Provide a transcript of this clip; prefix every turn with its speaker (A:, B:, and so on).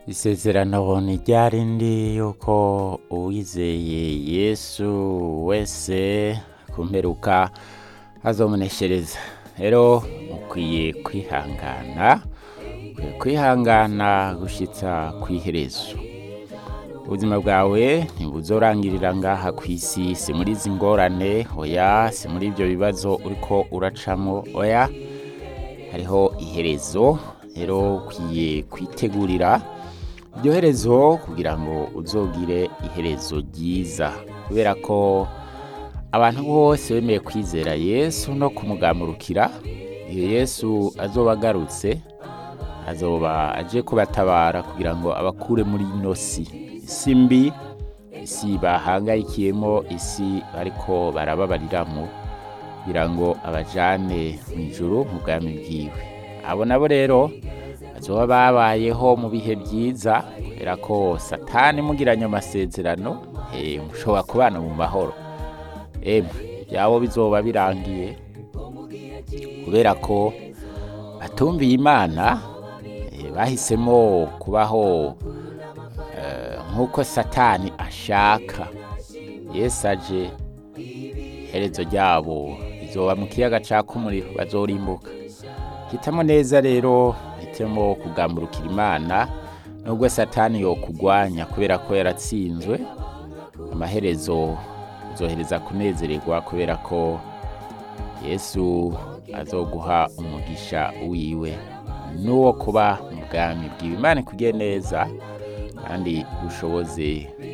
A: isezerano ni rya rindi yuko uwizeye yesu wese ku mperuka azomuneshereza rero mukwiye kwihangana mukwiye kwihangana gushitsa kw'iherezo ubuzima bwawe ntibuzorangirira ngaha ku isi si muri izi ngorane oya si muri ibyo bibazo uriko uracamo oya hariho iherezo rero ukwiye kwitegurira iryo herezo kugira ngo uzogire iherezo ryiza kubera ko abantu bose bemeye kwizera yesu no kumugamurukira iyo yesu azoba agarutse azoba aje kubatabara kugira ngo abakure muri ino si isi mbi isi bahangayikiyemo isi bariko barababariramo kugira ngo abajane mu ijuru mu bwami bwiwe abo nabo rero bazoba babayeho mu bihe byiza kubera ko satani mugiranye amasezerano eh, mushobora kubana mu mahoro emwe byabo bizoba birangiye kubera ko batumviye imana eh, bahisemo kubaho eh, nk'uko satani ashaka yesu aje iherezo ryabo rizoba mu kiyaga caka umuriro bazorimbuka hitamo neza rero hitemo kugamburukira imana nubwo satani yokugwanya kubera ko yaratsinzwe amaherezo uzohereza kunezererwa kubera ko yesu azoguha umugisha wiwe n'uwo kuba mu bwami bwiwe imana ikugiye neza kandi ushoboze